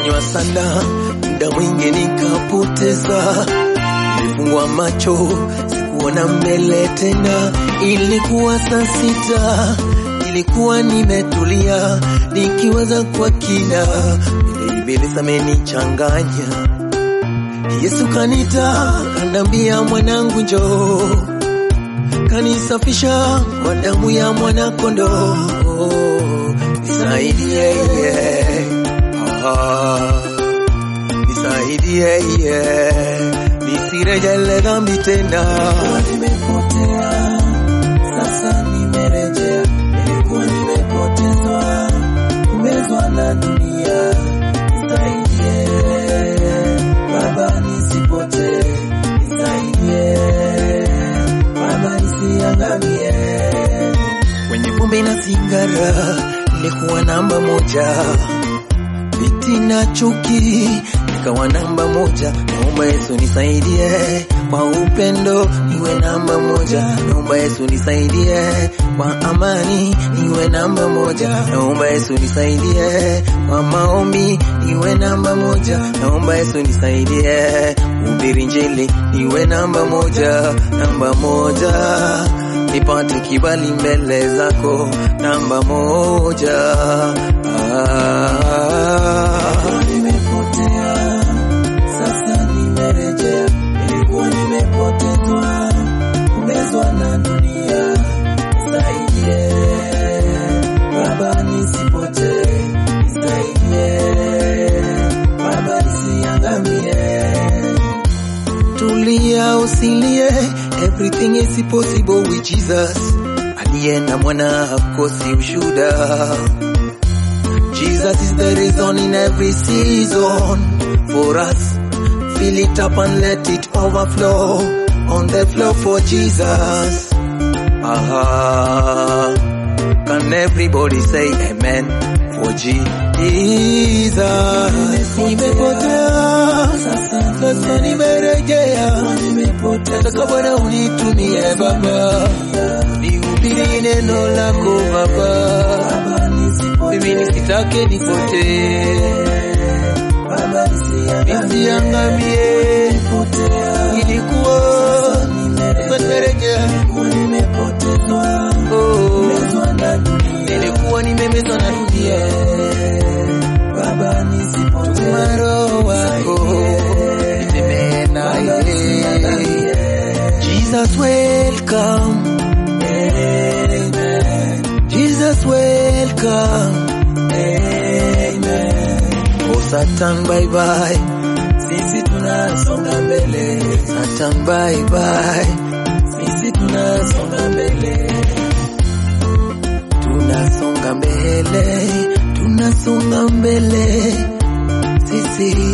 Nilidanganywa sana, muda mwingi nikapoteza. Nilifungwa macho, sikuona mbele tena. Ilikuwa saa sita, nilikuwa nimetulia, nikiwaza kwa kina, vile ibilisi amenichanganya. Yesu kanita, kanambia mwanangu njoo, kanisafisha kwa damu ya mwana kondoo. Nisaidie, ah, nisaidie, nisirejele dhambi tena. nimepotea sasa nimerejea nilikuwa nimepotezwa kumezwa na dunia nisaidie baba nisipotee nisaidie baba nisiangamie Kwenye pombe na sigara nilikuwa namba moja, viti na chuki nikawa namba moja. Naomba Yesu nisaidie kwa upendo niwe namba moja. Naomba Yesu nisaidie kwa amani niwe namba moja. Naomba Yesu nisaidie kwa maombi niwe namba moja. Naomba Yesu nisaidie kuhubiri Injili niwe namba moja, namba moja nipate kibali mbele zako namba moja. Ah, nimepotea sasa nimerejea nilikuwa nimepotezwa kumezwa na dunia nisaidie baba nisipotee nisaidie baba nisiangamie tulia usilie, everything is possible with Jesus. Aliye na mwana hakosi ushuda. Jesus is the reason in every season for us. Fill it up and let it overflow on the floor for Jesus. Aha. Can everybody say amen for Jesus? Nimepotea sasa nimerejea, nataka Bwana unitumie Baba, nihubiri neno lako Baba, mimi nisitake nipotee, nisiangamie. Ilikuwa sasa nimerejea, oh, nilikuwa nimemezwa na dunia, tuma Roho wako nitembee naye. Jesus welcome, Jesus welcome, oh Satan bye bye, sisi tunasonga mbele Satan bye bye, sisi tunasonga mbele tunasonga mbele, tunasonga mbele, sisi